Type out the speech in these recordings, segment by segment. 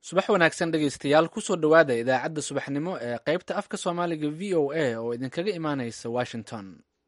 subax wanaagsan dhegaystayaal kusoo dhowaada idaacadda subaxnimo ee qaybta afka soomaaliga v o a oo idinkaga imaanaysa washington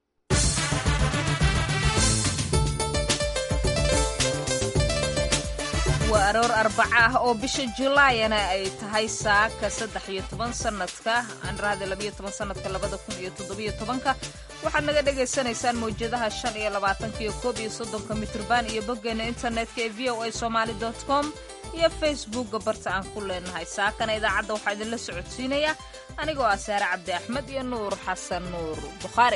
waa aroor arbaca ah oo bisha julaayana ay tahay saaka saddex iyo toban sanadka andrahda labayo toban sanadka labada kun iyo toddobiyo tobanka waxaad naga dhagaysanaysaan mawjadaha shan iyo labaatanka iyo koob iyo soddonka mitrban iyo boggeena internetka ee v o a somaali dot com iyo facebookga barta aan ku leenahay saakana idaacadda waxaa idinla socodsiinaya anigoo ah saare cabdi axmed iyo nuur xasan nuur bukhaari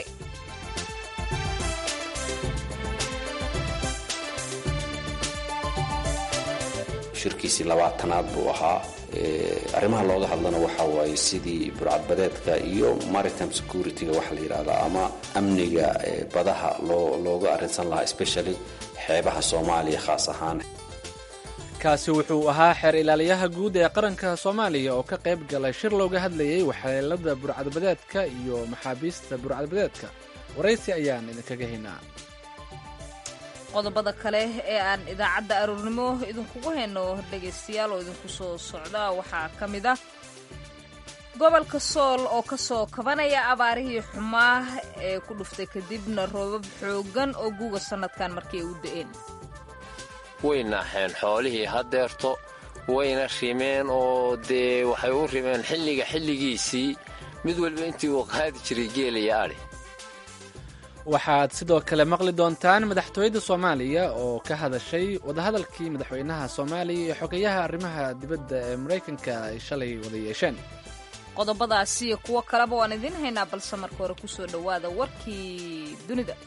shirkiisii labaatanaad buu ahaa arrimaha looga hadlana waxaa waaye sidii burcadbadeedka iyo maritime security-ga waxaa la yidhahdaa ama amniga badaha loo looga arrinsan lahaa especially xeebaha soomaaliya khaas ahaan kaasi wuxuu ahaa xeer ilaaliyaha guud ee qaranka soomaaliya oo ka qayb galay shir looga hadlayay waxyeelada burcadbadeedka iyo maxaabiista burcadbadeedka waraysi ayaan idinkaga haynaa qodobada kale ee aan idaacadda aroornimo idinkugu hayno dhegaystayaal oo idinku soo socda waxaa ka mid ah gobolka sool oo ka soo kabanaya abaarihii xumaa ee ku dhuftay kadibna roobab xooggan oo guuga sannadkan markii ay u da'een way naaxeen xoolihii haddeerto wayna rimeen oo dee waxay u rimeen xilliga xilligiisii mid waliba intii uu qaadi jiray geelaya adhi waxaad sidoo kale maqli doontaan madaxtooyada soomaaliya oo ka hadashay wadahadalkii madaxweynaha soomaaliya iyo xogeyaha arrimaha dibadda ee maraykanka ay shalay wada yeesheen qodobadaasi iyo kuwo kaleba waan idiin haynaa balse marka hore ku soo dhowaada warkii dunida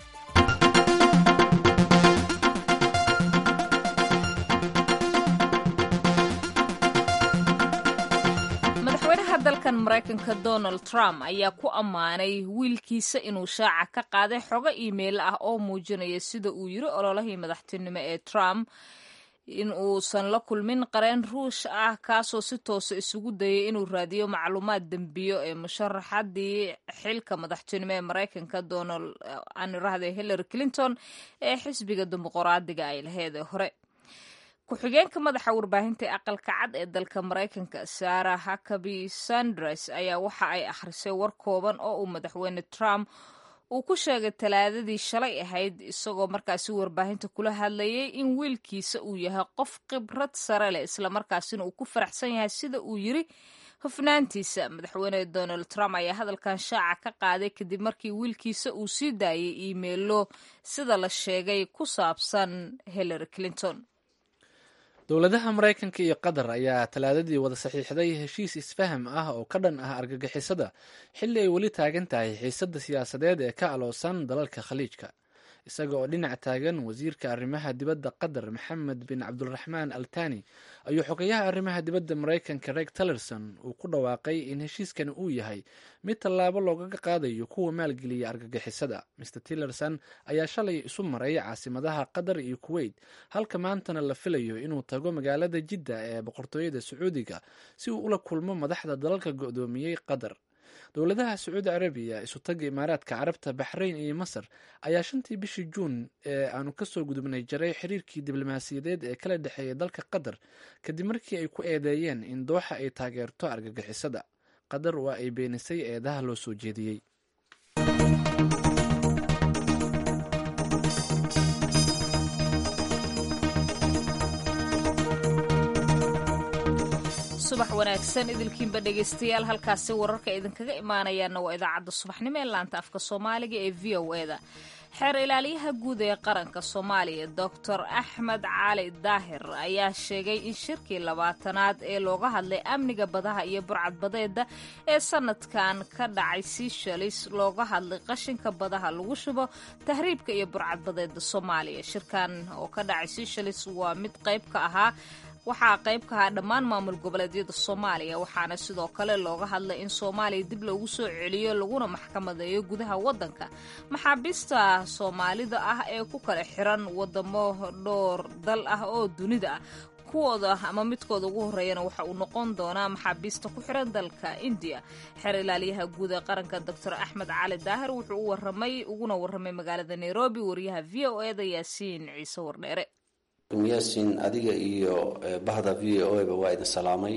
madaxweynaha dalkan maraykanka donald trump ayaa ku ammaanay wiilkiisa inuu shaaca ka qaaday xogo iimayl ah oo muujinaya sida uu yiri ololahii madaxtinimo ee trump in uusan la kulmin qareen ruush ah kaasoo si toosa isugu dayay inuu raadiyo macluumaad dembiyo ee musharaxadii xilka madaxtinimo ee maraykanka donald anirahde hillary clinton ee xisbiga dimuqraadiga ay laheed ee hore ku-xigeenka madaxa warbaahinta ee aqalka cad ee dalka maraykanka sarah hakabi sanders ayaa waxa ay akhrisay war kooban oo uu madaxweyne trump uu ku sheegay talaadadii shalay ahayd isagoo markaasi warbaahinta kula hadlayay in wiilkiisa uu yahay qof khibrad sare leh islamarkaasina uu ku faraxsan yahay sida uu yiri hufnaantiisa madaxweyne donald trump ayaa hadalkan shaaca ka qaaday kadib markii wiilkiisa uu sii daayay iimeilo sida la sheegay ku saabsan hillary clinton dowladaha maraykanka iyo qatar ayaa talaadadii wada saxiixday heshiis isfaham ah oo ka dhan ah argagixisada xilli ay weli taagan tahay xiisadda siyaasadeed ee ka aloosan dalalka khaliijka isaga oo dhinac taagan wasiirka arrimaha dibadda qatar maxamed bin cabduraxmaan al tani ayuu xogeyaha arrimaha dibadda maraykanka reg tillerson uu ku dhawaaqay in heshiiskani uu yahay mid tallaabo loogaga qaadayo kuwa maalgeliya argagixisada mr tillerson ayaa shalay isu maray caasimadaha qatar iyo kuweyt halka maantana la filayo inuu tago magaalada jidda ee boqortooyada sacuudiga si uu ula kulmo madaxda dalalka go-doomiyey qatar dowladaha sacuudi carabiya isutaga imaaraadka carabta baxrayn iyo masar ayaa shantii bishii juun ee aanu kasoo gudubnay jaray xiriirkii diblomaasiyadeed ee kala dhexeeya dalka qatar kadib markii ay ku eedeeyeen in dooxa ay taageerto argagixisada qatar waa ay beenisay eedaha loo soo jeediyey subax wanaagsan idilkiinba dhegaystayaal halkaasi wararka idinkaga imaanayaana waa idaacadda subaxnimo ee laanta afka soomaaliga ee v o e da xeer ilaaliyaha guud ee qaranka soomaaliya doctor axmed cali daahir ayaa sheegay in shirkii labaatanaad ee looga hadlay amniga badaha iyo burcadbadeeda ee sanadkan ka dhacay sishalis looga hadlay qashinka badaha lagu shubo tahriibka iyo burcadbadeeda soomaaliya shirkan oo ka dhacay sishalis waa mid qayb ka ahaa waxaa qayb ka ahaa dhammaan maamul goboleedyada soomaaliya waxaana sidoo kale looga hadlay in soomaaliya dib loogu soo celiyo laguna maxkamadeeyo gudaha waddanka maxaabiista soomaalida ah ee ku kala xiran wadamo dhowr dal ah oo dunida ah kuwooda ama midkooda ugu horreeyana waxa uu noqon doonaa maxaabiista ku xiran dalka indiya xeer ilaaliyaha guud ee qaranka doctor axmed cali daahir wuxuu u waramay uguna warramay magaalada nairobi wariyaha v o e da yaasiin ciise wardheere yaasin adiga iyo bahda v o ba waa idin salaamay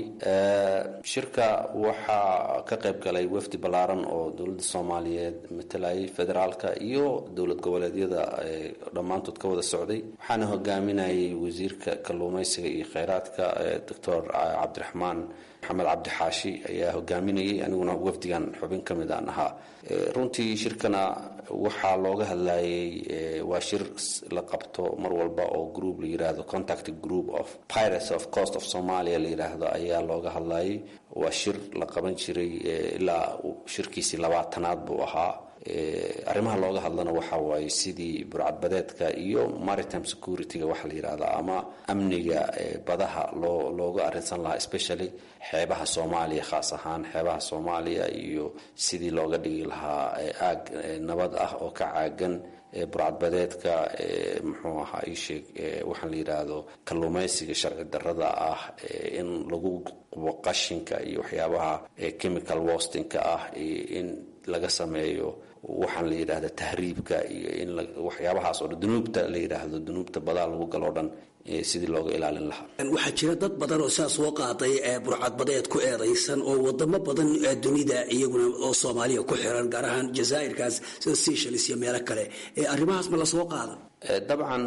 shirka waxaa ka qayb galay wafdi ballaaran oo dowladda soomaaliyeed matalayay federaalka iyo dowlad goboleedyada dhammaantood ka wada socday waxaana hogaaminayay wasiirka kalluumaysiga iyo kheyraadka doctor cabdiraxmaan maxamed cabdixaashi ayaa hogaaminayay aniguna wafdigan xubin ka mid aan ahaa runtii shirkana waxaa looga hadlayay waa shir la qabto mar walba oo group la yiraahdo contact group of pirates of coast of somalia la yiraahdo ayaa looga hadlayay waa shir la qaban jiray ilaa shirkiisii labaatanaad buu ahaa arrimaha looga hadlana waxa waaye sidii burcadbadeedka iyo maritime security-ga waxa la yidhahda ama amniga badaha loo looga arrinsan lahaa especially xeebaha soomaaliya khaas ahaan xeebaha soomaaliya iyo sidii looga dhigi lahaa aag nabad ah oo ka caagan burcadbadeedka muxuu ahaa isheeg waxaan la yidhaahdo kalluumaysiga sharci darrada ah in lagu qubo qashinka iyo waxyaabaha chemical wastinka ah in laga sameeyo waxaan la yidhahda tahriibka iyo in waxyaabahaas oo dhan dunuubta la yidhaahdo dunuubta badaa lagu galoo dhan sidii looga ilaalin lahaa waxaa jira dad badan oo saa soo qaaday burcadbadeed ku eedaysan oo wadamo badan dunida iyaguna oo soomaaliya ku xiran gaar ahaan jazaa'irkaas sida seychelles iyo meelo kale arrimahaas ma la soo qaadan dabcan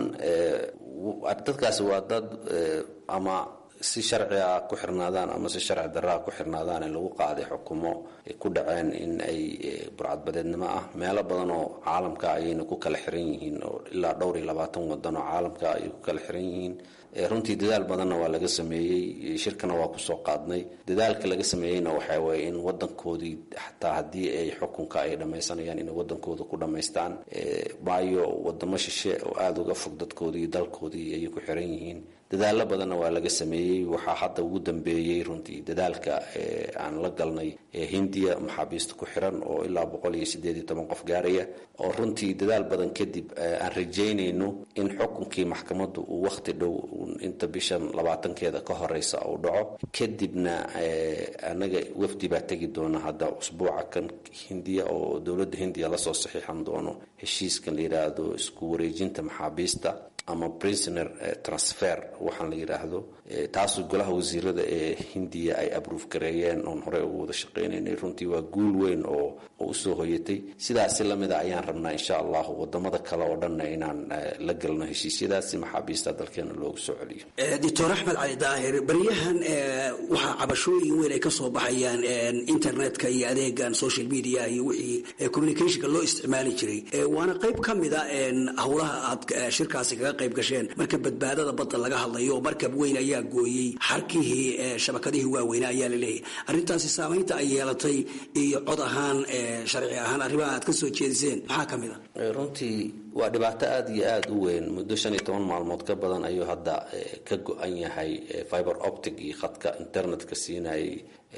dadkaasi waa dad ama si sharciga ku xirnaadaan ama si sharci daraa ku xirnaadaan in lagu qaaday xukumo ay ku dhaceen in ay burcadbadeednimo ah meelo badan oo caalamka ayayna ku kala xiran yihiin oo ilaa dhowr iyo labaatan wadan oo caalamka ayay ku kala xiran yihiin runtii dadaal badanna waa laga sameeyey shirkana waa kusoo qaadnay dadaalka laga sameeyeyna waxaa waye in wadankoodii xataa haddii ay xukunka ay dhammaysanayaan inay wadankooda ku dhammaystaan waayo wadamo shishe oo aada uga fog dadkoodii dalkoodii ayay ku xiran yihiin dadaalo badanna waa laga sameeyey waxaa hadda ugu dambeeyey runtii dadaalka aan la galnay hindiya maxaabiista ku xiran oo ilaa boqol iyo sideed iyo toban qof gaaraya oo runtii dadaal badan kadib aan rajaynayno in xukunkii maxkamaddu uu wakhti dhow inta bishan labaatankeeda ka horeysa uu dhaco kadibna anaga wafdi baa tegi doona hadda usbuuca kan hindiya oo dowladda hindiya lasoo saxiixan doono heshiiskan la yidhaahdo isku wareejinta maxaabiista ama prisoner transfer waxaan la yidhaahdo taasu golaha wasiirada ee hindiya ay abruuf gareeyeen oon horey ugu wada shaqeynaynay runtii waa guul weyn oo usoo hoyatay sidaasi lamida ayaan rabnaa insha allahu wadamada kale oo dhanna inaan la galno heshiisyadaasi maxaabiista dalkeena loogu soo celiyo doctor axmed cali daahir baryahan waxaa cabashooyin weyn ay ka soo baxayaan internetka iyo adeegan social media iyo wixii communicationka loo isticmaali jiray waana qayb ka mida howlaha aad shirkaasi kaga qayb gasheen marka badbaadada badda laga hadlayo markab weyn ayaa gooyey xarkihii shabakadihii waaweyne ayaa laleeyahay arrintaasi saamaynta ay yeelatay iyo cod ahaan sharci ahaan arrimaha aad ka soo jeediseen maxaa ka mid a runtii waa dhibaato aada iyo aada u weyn muddo shan iyo toban maalmood ka badan ayuu hadda ka go-an yahay fiber optic iyo khadka internetka siinayay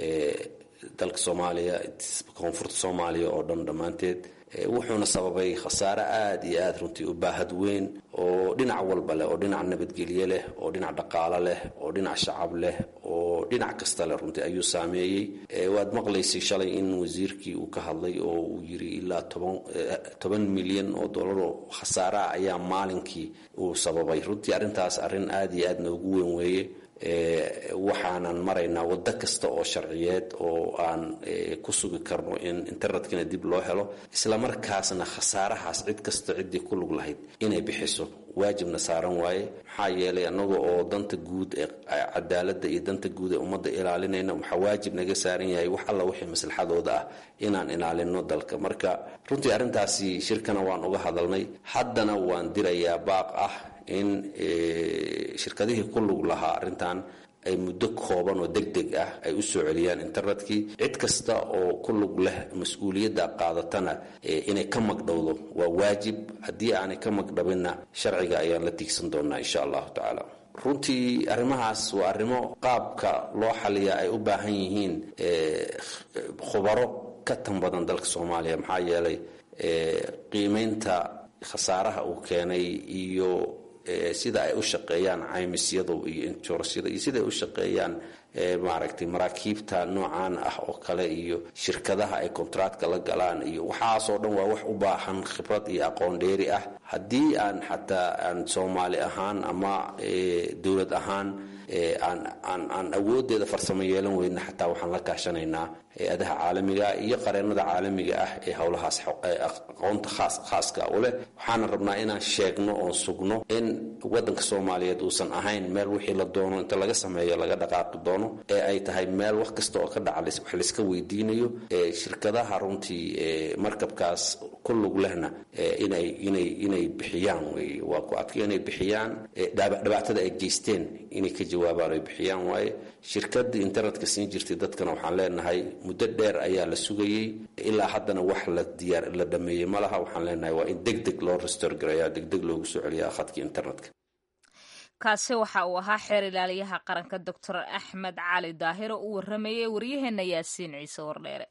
dalka soomaaliya koonfurta soomaaliya oo dhan dhammaanteed wuxuuna sababay khasaare aada iyo aada runtii u baahad weyn oo dhinac walba leh oo dhinac nabadgelye leh oo dhinac dhaqaalo leh oo dhinac shacab leh oo dhinac kasta leh runtii ayuu saameeyey waad maqlaysay shalay in wasiirkii uu ka hadlay oo uu yiri ilaa toban toban milyan oo dollar oo khasaaraha ayaa maalinkii uu sababay runtii arrintaas arrin aada iyo aada noogu weyn weeye waxaanan maraynaa waddo kasta oo sharciyeed oo aan ku sugi karno in internetkana dib loo helo islamarkaasna khasaarahaas cid kasta ciddii ku lug lahayd inay bixiso waajibna saaran waaye maxaa yeelay annaga oo danta guud ee cadaaladda iyo danta guud ee ummadda ilaalinayna waxaa waajib naga saaran yahay wax alla wixii maslaxadooda ah inaan ilaalino dalka marka runtii arrintaasi shirkana waan uga hadalnay haddana waan dirayaa baaq ah in shirkadihii ku lug lahaa arrintan ay muddo kooban oo deg deg ah ay u soo celiyaan internetkii cid kasta oo ku lug leh mas-uuliyadda qaadatana inay ka magdhowdo waa waajib haddii aanay ka magdhabinna sharciga ayaan la tiigsan doonaa insha allahu tacaala runtii arrimahaas waa arrimo qaabka loo xaliya ay u baahan yihiin khubaro ka tan badan dalka soomaaliya maxaa yeelay qiimeynta khasaaraha uu keenay iyo sida ay u shaqeeyaan caymisyadu iyo injurasyada iyo sida ay u shaqeeyaan maaragtay maraakiibta noocaan ah oo kale iyo shirkadaha ay kontractka la galaan iyo waxaasoo dhan waa wax u baahan khibrad iyo aqoon dheeri ah haddii aan xataa aan soomaali ahaan ama dowlad ahaan aan awooddeeda farsamo yeelan weyna xataa waxaan la kaashanaynaa hay-adaha caalamiga iyo qareennada caalamiga ah ee howlahaas aqoonta khaaska u leh waxaana rabnaa inaan sheegno oon sugno in waddanka soomaaliyeed uusan ahayn meel wixii la doono inta laga sameeyo laga dhaqaaqi doono ee ay tahay meel wax kasta oo ka dhaca wax layska weydiinayo shirkadaha runtii markabkaas ku lug lehna inay inay inay bixiyaan wey waa ku adka inay bixiyaan dhibaatada ay geysteen inay ka jawaabaan ay bixiyaan waaye shirkadii internetka siin jirtay dadkana waxaan leenahay muddo dheer ayaa la sugayey ilaa haddana wax la diyaar la dhameeyey ma laha waxaan leenahay waa in deg deg loo restore gareeya deg deg loogu soo celiyaa khadkii internetka kaasi waxa uu ahaa xeer ilaaliyaha qaranka doctor axmed cali daahir oo u waramayay waryaheena yaasiin ciise wardheere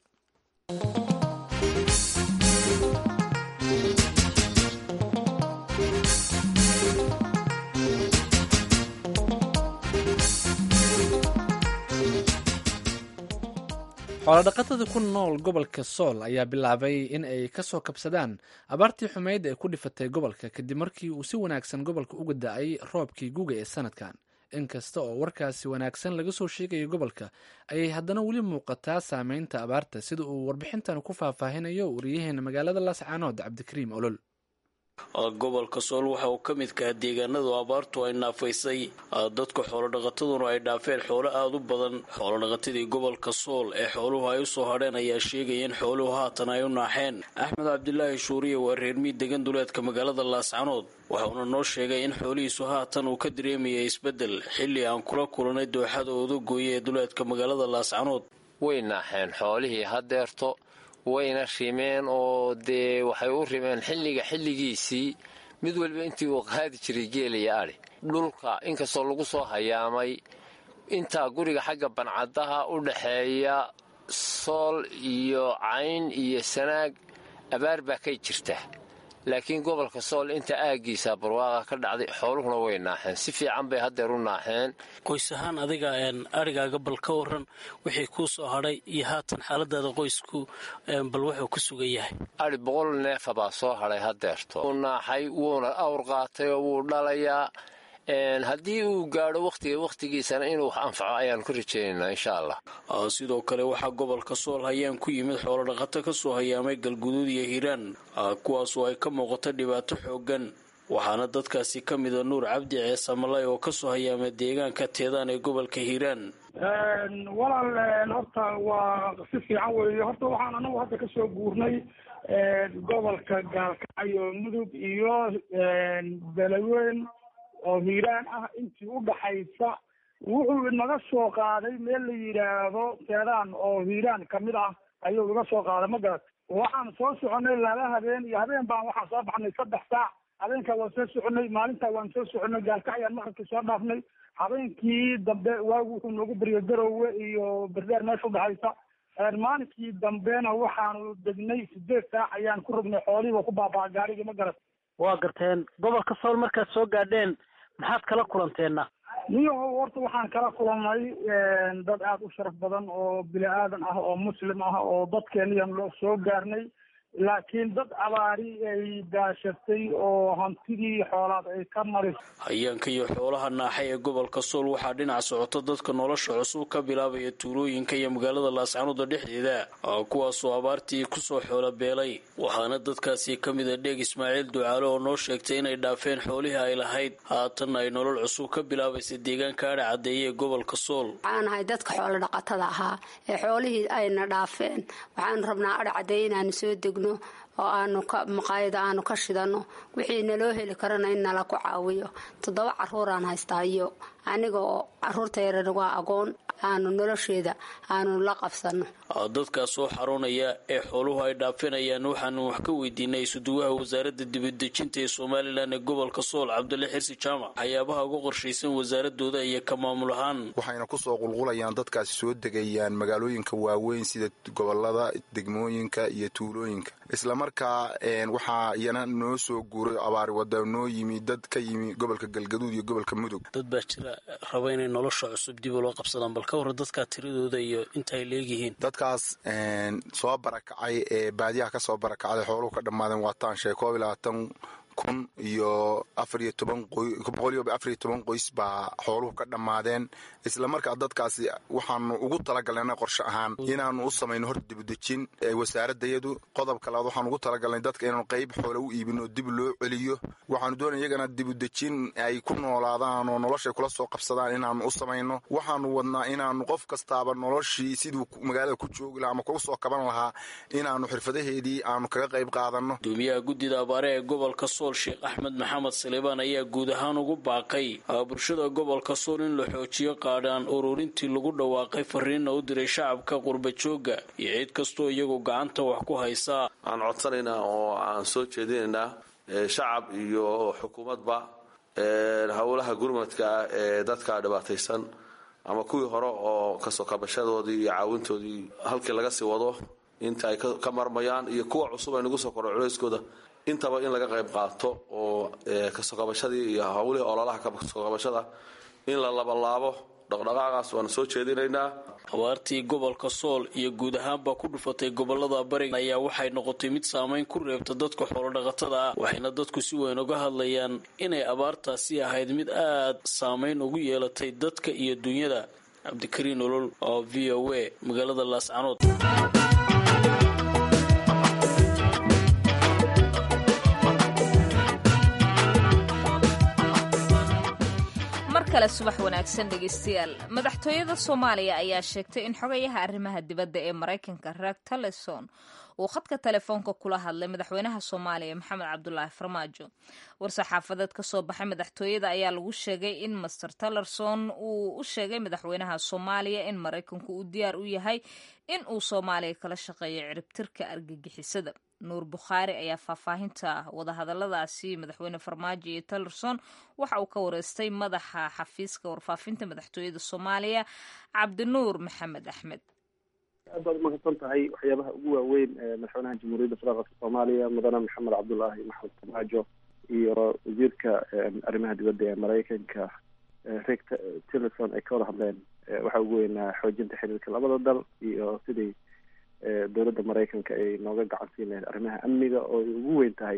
xoolodhaqatada ku nool gobolka sool ayaa bilaabay in ay ka soo kabsadaan abaartii xumeyd ee ku dhifatay gobolka kadib markii uu si wanaagsan gobolka uga da-ay roobkii guga ee sanadkan inkasta oo warkaasi wanaagsan laga soo sheegayo gobolka ayay haddana weli muuqataa saameynta abaarta sida uu warbixintan ku faahfaahinayo wariyaheena magaalada laascaanood cabdikariim olol gobolka sool waxa uu ka midkaha deegaanadu abaartu ay naafaysay dadka xoolodhaqataduna ay dhaafeen xoolo aada u badan xoolodhaqatadii gobolka sool ee xooluhu ay usoo hadheen ayaa sheegaya in xooluhu haatan ay u naaxeen axmed cabdilaahi shuuriye waa reermii degan duleedka magaalada laascanood waxauna noo sheegay in xoolihiisu haatan uu ka dareemayay isbeddel xilli aan kula kulanay dooxada odagooye ee duleedka magaalada laascanood way naaxeen xoolihii hadeerto wayna rimeen oo dee waxay u rimeen xilliga xilligiisii mid waliba intii uu qaadi jiray geelaya adhi dhulka inkastoo lagu soo hayaamay intaa guriga xagga bancadaha u dhaxeeya sool iyo cayn iyo sanaag abaar baa kay jirta laakiin gobolka sool inta aaggiisa barwaaqa ka dhacday xooluhuna way naaxeen si fiican bay haddeer u naaxeen qoys ahaan adiga arigaaga bal ka waran wixii kuu soo hadhay iyo haatan xaaladaada qoysku bal wuxuu ku sugan yahay adhi boqol neefa baa soo hadhay haddeerto wuu naaxay wuuna awr qaatay oo wuu dhalayaa haddii uu gaadho wakhtiga wakhtigiisana inuu wax anfaco ayaanu ka rajaynaynaa insha allah sidoo kale waxaa gobolka sool hayaan ku yimid xoolodhaqato ka soo hayaamay galguduud iyo hiiraan kuwaasoo ay ka muuqato dhibaato xoogan waxaana dadkaasi ka mida nuur cabdi ceesamalay oo kasoo hayaamay deegaanka teedaan ee gobolka hiiraan walaal horta waa si fiican weeye horta waxaan anagu hadda kasoo guurnay gobolka gaalkacyo mudug iyo belaweyn oo hiiraan ah intii u dhaxaysa wuxuu inaga soo qaaday meel la yidhaahdo teedaan oo hiiraan kamid ah ayuu iga soo qaaday ma garat waxaan soo soconay laba habeen iyo habeen baan waxaan soo baxnay saddex saac habeenkaa waan soo soconay maalintaa waan soo soconay gaalkacyaan maqribkii soo dhaafnay habeenkii dambe waagu wuxuu noogu beriyo garowe iyo berdeer meesha udhaxaysa maalinkii dambena waxaanu degnay sideed saac ayaan ku rognay xoolihiiba ku baabaa gaarigii ma garat waa garteen gobolka sool markaad soo gaadheen maxaad kala kulanteenna niyahow horta waxaan kala kulannay dad aada u sharaf badan oo bini aadan ah oo muslim ah oo dadkeeniyan loo soo gaarnay laakiin dad abaari ay daashatay oo hantidii xoolaad ay ka maris hayaanka iyo xoolaha naaxay ee gobolka sool waxaa dhinac socota dadka nolosha cusub ka bilaabaya tuulooyinka iyo magaalada laascanuda dhexdeeda kuwaasoo abaartii kusoo xoola beelay waxaana dadkaasi ka mida dheeg ismaaciil ducaale oo noo sheegtay inay dhaafeen xoolihii ay lahayd haatanna ay nolol cusub ka bilaabaysa deegaanka adha cadeeye ee gobolka sool waxaan ahay dadka xoolo dhaqatada ahaa ee xoolihii ayna dhaafeen waxaanu rabnaa adha cadeeye inaanu soo degno oo aanu ka maqaayada aanu ka shidano wixii naloo heli karana in nala ku caawiyo toddoba caruuraan haystaa iyo aniga oo caruurta yaran waa agoon aanu nolosheeda aanu la qabsano dadkaas soo xaroonaya ee xooluhu ay dhaafinayaan waxaanu wax ka weydiinay isuduwaha wasaaradda dibadejinta ee somalilan ee gobolka sool cabdulle xirsi jaamac waxyaabaha uga qorshaysan wasaaradooda iyo ka maamul ahaan waxayna kusoo qulqulayaan dadkaasi soo degayaan magaalooyinka waaweyn sida gobolada degmooyinka iyo tuulooyinka isla markaa waxaa iyana noo soo guuray abaari wada noo yimi dad ka yimi gobolka galgaduud iyo gobolka mudug dad baa jira raba inay nolosha cusub dib ula qabsadaan bal ka warra dadkaa tiradooda iyo inta ay leegyihiin dadkaas soo barakacay ee baadiyaha ka soo barakacday xooluhu ka dhammaadeen waataan sheeg koob iyo labaatan kun iyo afar iyo toban boqol iyo afar iyo toban qoys baa xooluhu ka dhammaadeen isla markaa dadkaasi waxaanu ugu talagalnay qorshe ahaan inaanu u samayno horta dibudejin wasaaradayadu qodobka labaad waxaanu ugu talagalnay dadka inaanu qayb xoole u iibino dib loo celiyo waxaanu doonay iyagana dibudejin ay ku noolaadaan oo noloshay kula soo qabsadaan inaanu u samayno waxaanu wadnaa inaanu qof kastaaba noloshii siduu magaalada ku joogi lahaa ama kugu soo kaban lahaa inaanu xirfadaheedii aanu kaga qayb qaadanno gudoomiyaha guddida abaare ee gobolka sool sheekh axmed maxamed saleebaan ayaa guud ahaan ugu baaqay bulshada gobolka sool in la xoojiyo qaadhaan ururintii lagu dhawaaqay fariinna u diray shacabka qurbajooga iyo cid kastoo iyagu gacanta wax ku haysaa aan codsanaynaa oo aan soo jeedinaynaa shacab iyo xukuumadba howlaha gurmadka ee dadka dhibaataysan ama kuwii hore oo kasoo kabashadoodii iyo caawintoodii halkii laga sii wado inta ay ka marmayaan iyo kuwa cusub ay nagu soo koro culeyskooda intaba in laga qayb qaato oo kasoo kabashadii iyo howlihii ololaha kasoo kabashada in la labalaabo dhaqdhaqaaqaas waana soo jeedinaynaa abaartii gobolka sool iyo guud ahaanba ku dhufatay gobolada bariga ayaa waxay noqotay mid saameyn ku reebta dadka xoolodhaqatada ah waxayna dadku si weyn uga hadlayaan inay abaartaasi ahayd mid aad saameyn ugu yeelatay dadka iyo dunyada cabdikariin olol oo v o a magaalada laascanood kale subax wanaagsan dhegeystayaal madaxtooyada soomaaliya ayaa sheegtay in xogayaha arrimaha dibadda ee maraykanka reeg taleson uu khadka telefoonka kula hadlay madaxweynaha soomaaliya maxamed cabdulaahi farmaajo war-saxaafadeed ka soo baxay madaxtooyada ayaa lagu sheegay in master talerson uu u sheegay madaxweynaha soomaaliya in maraykanku uu diyaar u yahay in uu soomaaliya kala shaqeeyo ciribtirka argagixisada nuur bukhaari ayaa faahfaahinta wadahadaladaasi madaxweyne farmaajo iyo talerson waxa uu ka wareystay madaxa xafiiska warfaafinta madaxtooyada soomaaliya cabdinuur maxamed axmed aad baad umahadsan tahay waxyaabaha ugu waaweyn ee madaxweynaha jamhuuriyadda federaalka soomaaliya mudane maxamed cabdulaahi maxamed farmaajo iyo wasiirka arrimaha dibadda ee maraykanka rick tillerson ay ka wada hadleen waxaa ugu weynaa xoojinta xiriirka labada dal iyo sidii dowladda maraykanka ay nooga gacan siin lahayd arrimaha amniga oo ay ugu weyn tahay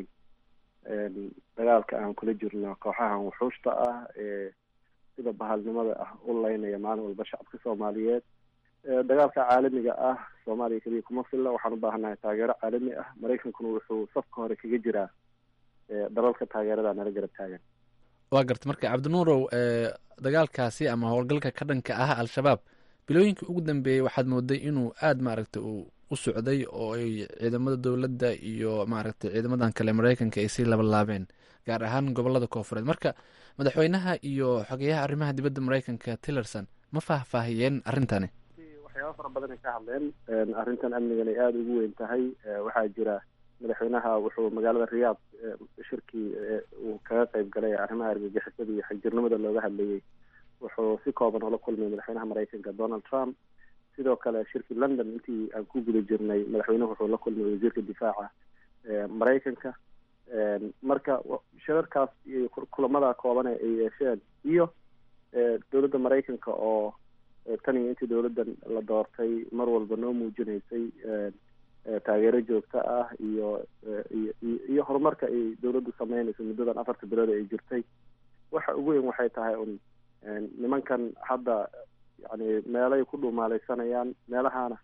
dagaalka aan kula jirno kooxahan wuxuushta ah ee sida bahalnimada ah u leynaya maalin walba shacabka soomaaliyeed dagaalka caalamiga ah soomaaliya keliya kuma filla waxaan u baahannahay taageero caalami ah maraykankuna wuxuu safka hore kaga jiraa dalalka taageerada nala garab taagan waa garta marka cabdinuurow dagaalkaasi ama howlgalka ka dhanka ah al-shabaab bilooyinkii ugu dambeeyey waxaad mooday inuu aada maaragtay uu u socday oo ay ciidamada dowladda iyo maaragtay ciidamadan kale maraykanka ay sii labalaabeen gaar ahaan gobolada koofureed marka madaxweynaha iyo xogeyaha arrimaha dibadda maraykanka tillerson ma faahfaahiyeen arrintani waxyaaba fara badan ay ka hadleen arrintan amnigan ay aada ugu weyn tahay waxaa jira madaxweynaha wuxuu magaalada riyaad shirkii uu kaga qayb galay arrimaha argagixisada iyo xagjirnimada looga hadlayay wuxuu si kooban ula kulmay madaxweynaha maraykanka donald trump sidoo kale shirkii london intii aan ku guda jirnay madaxweynuhu wuxuu la kulmay wasiirka difaaca maraykanka marka shirarkaas iyo kulamada kooban ay yeesheen iyo dowladda maraykanka oo tan iyo intii dowladdan la doortay mar walba noo muujinaysay taageero joogto ah iyo iyo iyo horumarka ay dowladdu sameynayso muddadan afarta bilood ay jirtay waxa ugu weyn waxay tahay un nimankan hadda yani meelay ku dhumaalaysanayaan meelahana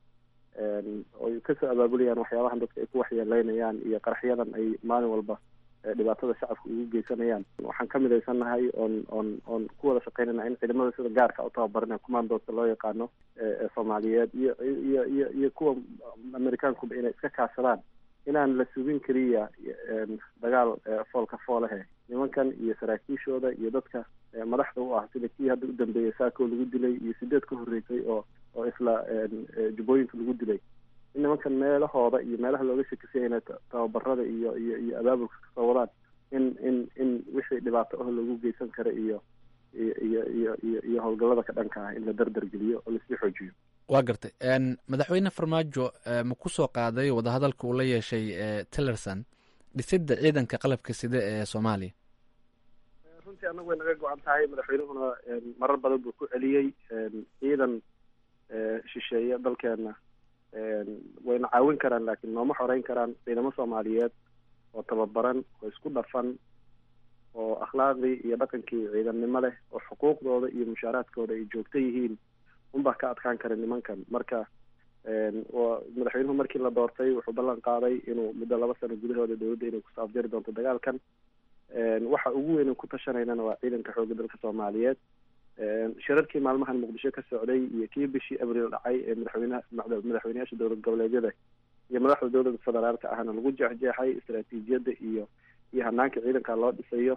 oy kasoo abaabulayaan waxyaabahan dadka ay ku waxyeeleynayaan iyo qaraxyadan ay maalin walba dhibaatada shacabka ugu geysanayaan waxaan ka midaysannahay oon oon oon ku wada shaqeynayna in ciidamada sida gaarka u tababarina commandooska loo yaqaano ee soomaaliyeed iyo iyo iyo iyo kuwa amerikaankuba inay iska kaashadaan inaan la sugin keliya dagaal foolka foolahe nimankan iyo saraakiishooda iyo dadka madaxda u ah sida kii hadda u dambeeyay saako lagu dilay iyo sideed ka horreysay oo oo isla jubbooyinka lagu dilay in nimankan meelahooda iyo meelaha looga shakisay inay tababarada iyo iyo iyo abaabulka kasoo wadaan in in in wixii dhibaato ah lagu geysan kara iyo iyo iyo iyo iyo howlgallada ka dhanka ah in la dardargeliyo oo lasii xoojiyo waa gartay madaxweyne farmaajo ma ku soo qaaday wadahadalka uu la yeeshay tillerson dhisidda ciidanka qalabka sida ee soomaaliya runtii annagu way naga go-an tahay madaxweynuhuna marar badan buu ku celiyey ciidan shisheeye dalkeena wayna caawin karaan laakiin nooma xoreyn karaan ciidamo soomaaliyeed oo tababaran oo isku dhafan oo akhlaaqdii iyo dhaqankii ciidannimo leh oo xuquuqdooda iyo mushaaraadkooda ay joogto yihiin unbaa ka adkaan kara nimankan marka madaxweynuhu markii la doortay wuxuu ballan qaaday inuu muddo laba sano gudahooda dowladda inay kusoo afjari doonto dagaalkan waxa ugu weyn ku tashanaynana waa ciidanka xoogga dalka soomaaliyeed shirarkii maalmahan muqdisho ka socday iyo kii bishii abriil dhacay ee madaxweynaha madaxweyneyaasha dowlad goboleedyada iyo madaxda dowladda federaalka ahna lagu jeexjeexay istaraatiijiyadda iyo iyo hanaanka ciidanka loo dhisayo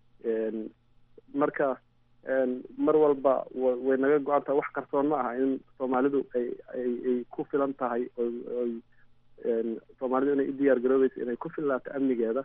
marka mar walba way naga go-an tahay wax qarsoon ma aha in soomaalidu ay ay ay ku filan tahay oy soomaalidu inay u diyaar garoobeyso inay ku filnaato amnigeeda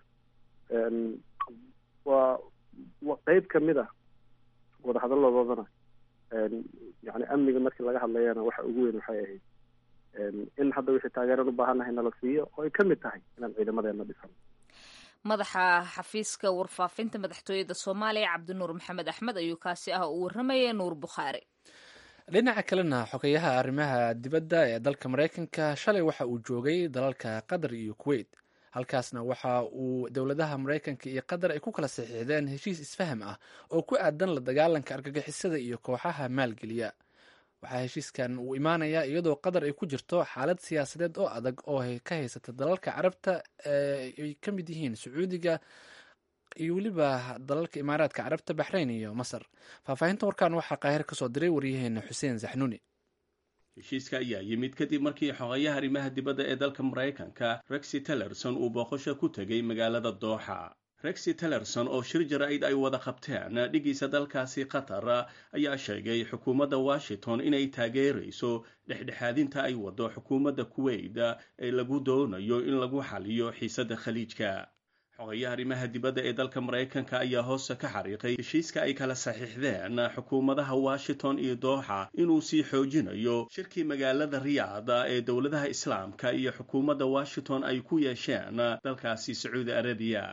waa qeyb kamid a wadahadaladoodana yani amniga markii laga hadlayana waxa ugu weyn waxay ahayd in hadda wixii taageeran u baahannahay nala siiyo oo ay kamid tahay inaan ciidamadeena dhisan madaxa xafiiska warfaafinta madaxtooyada soomaaliya cabdinuur maxamed axmed ayuu kaasi ah uu warramaya nuur bukhaari dhinaca kalena xogeyaha arrimaha dibadda ee dalka maraykanka shalay waxa uu joogay dalalka qatar iyo kuwait halkaasna waxa uu dowladaha maraykanka iyo qatar ay ku kala saxiixdeen heshiis isfaham ah oo ku aadan la dagaalanka argagixisada iyo kooxaha maalgeliya waxaa heshiiskan uu imaanayaa iyadoo qatar ay ku jirto xaalad siyaasadeed oo adag oo ka haysata dalalka carabta ay ka mid yihiin sacuudiga iyo weliba dalalka imaaraadka carabta baxrayn iyo masar faahfaahinta warkan waxaa qaahir kasoo diray waryaheena xuseen zaxnuuni heshiiska ayaa yimid kadib markii xogeyaha arrimaha dibadda ee dalka maraykanka rexi tillerson uu booqasho ku tegay magaalada dooxa rexi tillerson oo shir jaraa'id ay wada qabteen dhigiisa dalkaasi qatar ayaa sheegay xukuumadda washington inay taageerayso dhexdhexaadinta ay wado xukuumadda kuwait ee lagu doonayo in lagu xaliyo xiisadda khaliijka xogayaha arrimaha dibadda ee dalka maraykanka ayaa hoose ka xariiqay heshiiska ay kala saxiixdeen xukuumadaha washington iyo dooxa inuu sii xoojinayo shirkii magaalada riyaada ee dowladaha islaamka iyo xukuumadda washington ay ku yeesheen dalkaasi sacuudi arabiya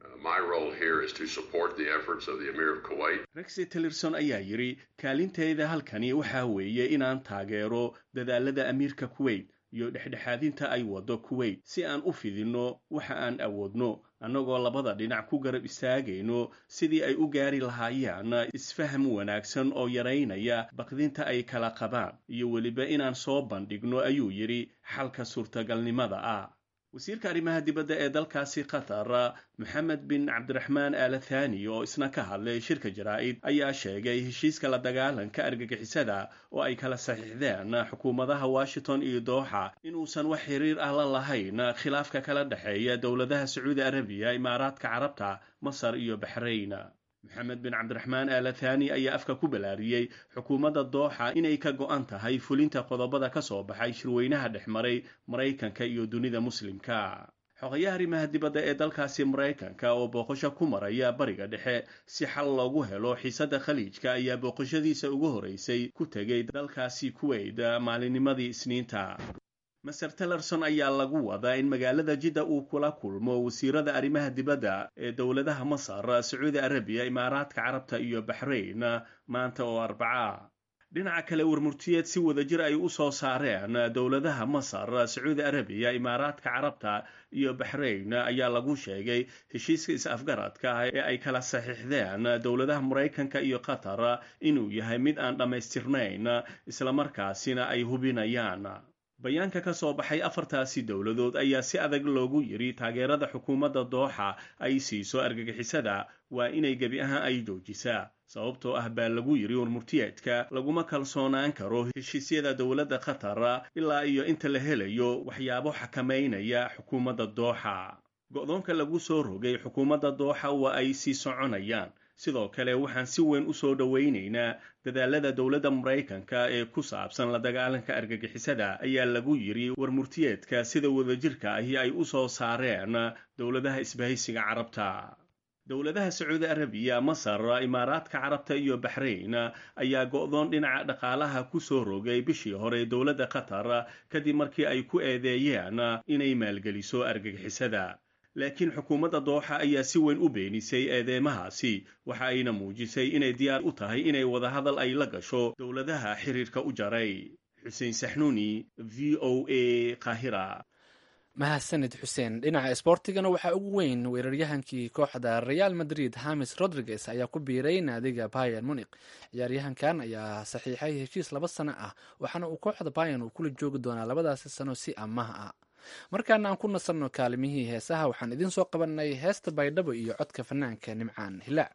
rexi tillerson ayaa yidhi kaalinteeda halkani waxaa weeye inaan taageero dadaalada amiirka kuwait iyo dhexdhexaadinta ay wado kuwait si aan u fidinno waxa aan awoodno annagoo labada dhinac ku garab istaagayno sidii ay u gaari lahaayeen isfaham wanaagsan oo yaraynaya baqdinta ay kala qabaan iyo weliba inaan soo bandhigno ayuu yidhi xalka suurtagalnimada ah wasiirka arrimaha dibadda ee dalkaasi qatar moxamed bin cabdiraxmaan aalathani oo isna ka hadlay shirka jaraa'id ayaa sheegay heshiiska la dagaalanka argagixisada oo ay kala saxiixdeen xukuumadaha washington iyo dooxa inuusan wax xiriir ah la lahayn khilaafka kala dhexeeya dowladaha sacuudi arabiya imaaraadka carabta masar iyo baxrayn moxamed bin cabdiraxmaan aalathani ayaa afka ku balaariyey xukuumadda dooxa inay ka go-an tahay fulinta qodobada ka soo baxay shirweynaha dhex maray maraykanka iyo dunida muslimka xogayaha arrimaha dibadda ee dalkaasi maraykanka oo booqasho ku maraya bariga dhexe si xal loogu helo xiisadda khaliijka ayaa booqashadiisa ugu horeysay ku tegay dalkaasi kuwait maalinnimadii isniinta maser tillerson ayaa lagu wadaa in magaalada jidda uu kula kulmo wasiirada arrimaha dibadda ee dowladaha masar sacuudi arabiya imaaraadka carabta iyo baxrayn maanta oo arbaca dhinaca kale warmurtiyeed si wadajir ay u soo saareen dowladaha masar sacuudi arabiya imaaraadka carabta iyo baxrayn ayaa lagu sheegay heshiiska is-afgaradka ah ee ay kala saxiixdeen dowladaha maraykanka iyo qatar inuu yahay mid aan dhammaystirnayn islamarkaasina ay hubinayaan bayaanka ka soo baxay afartaasi dowladood ayaa si adag loogu yidhi taageerada xukuumadda dooxa ay siiso argagixisada waa inay gebi ahaan ay joojisaa sababtoo ah baa lagu yidhi warmurtiyeedka laguma kalsoonaan karo heshiisyada dowladda qatar ilaa iyo inta la helayo waxyaabo xakamaynaya xukuumadda dooxa go-doonka lagu soo rogay xukuumadda dooxa waa ay sii soconayaan sidoo kale waxaan si weyn u soo dhowaynaynaa dadaalada dowladda maraykanka ee ku saabsan la dagaalanka argagixisada ayaa lagu yidhi warmurtiyeedka sida wadajirka ahi ay u soo saareen dowladaha isbahaysiga carabta dowladaha sacuudi arabiya masar imaaraadka carabta iyo baxrayn ayaa go'doon dhinaca dhaqaalaha ku soo rogay bishii hore dowladda qatar kadib markii ay ku eedeeyeen inay maalgeliso argagixisada laakiin xukuumadda dooxa ayaa si weyn u beenisay eedeymahaasi waxa ayna muujisay inay diyaar u tahay inay wadahadal ay la gasho dowladaha xiriirka u jaray xuseen saxnuuni v o a qaahira mahadsanid xuseen dhinaca isboortigana waxaa ugu weyn weeraryahankii kooxda real madrid hamis rodriguez ayaa ku biiray naadiga bayan munik ciyaaryahankan ayaa saxiixay heshiis laba sano ah waxaana uu kooxda bayan uu kula joogi doonaa labadaasi sano si amaah ah markaana aan ku nasanno kaalimihii heesaha waxaan idiin soo qabanay heesta baydhabo iyo codka fanaanka nimcaan hilaac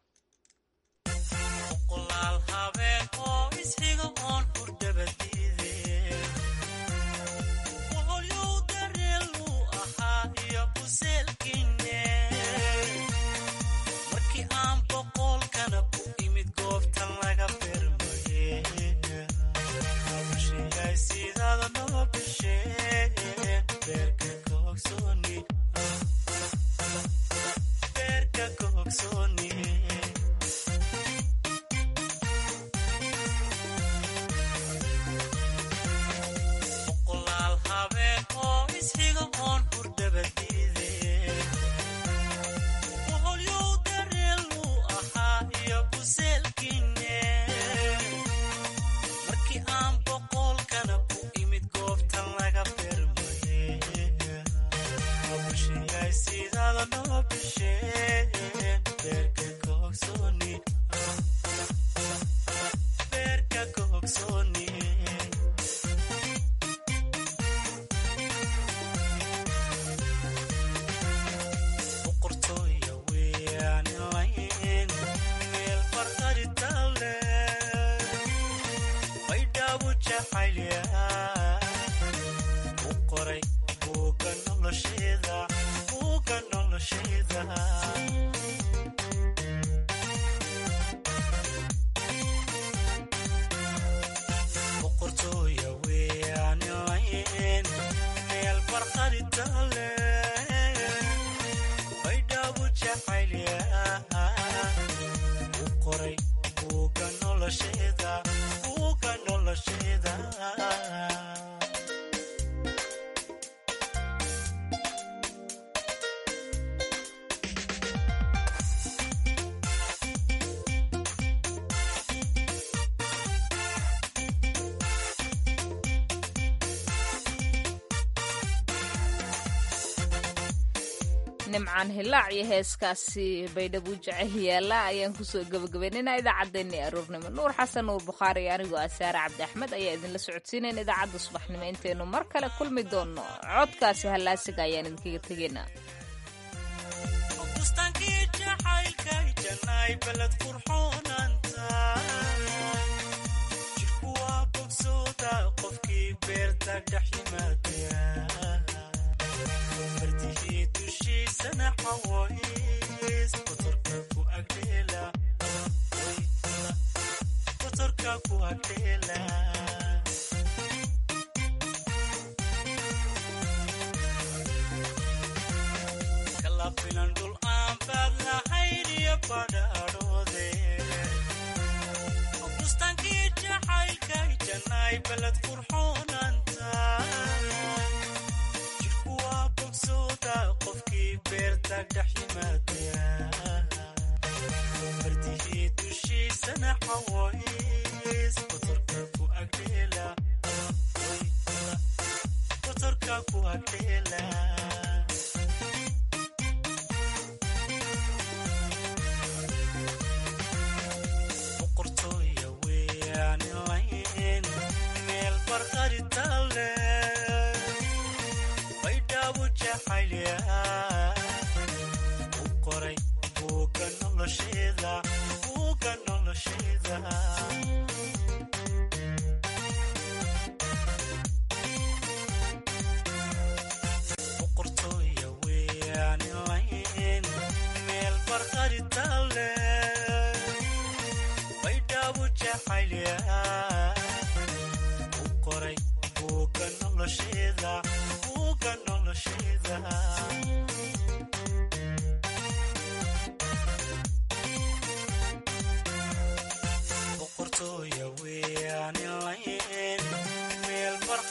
nimcaan hilaac iyo heeskaasi baydhabo jecel yaala ayaan kusoo gabagabaynayna idaacaddeenii aroornimo nuur xasan nuur bukhaari iyo anigoo asaare cabdi axmed ayaa idinla socodsiinayn idaacadda subaxnimo intaynu mar kale kulmi doonno codkaasi hallaasiga ayaan idinkaga tegaynaa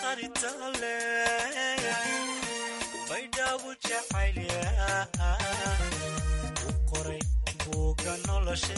baritale baydhabu jacaylya u qoray buuga nolosha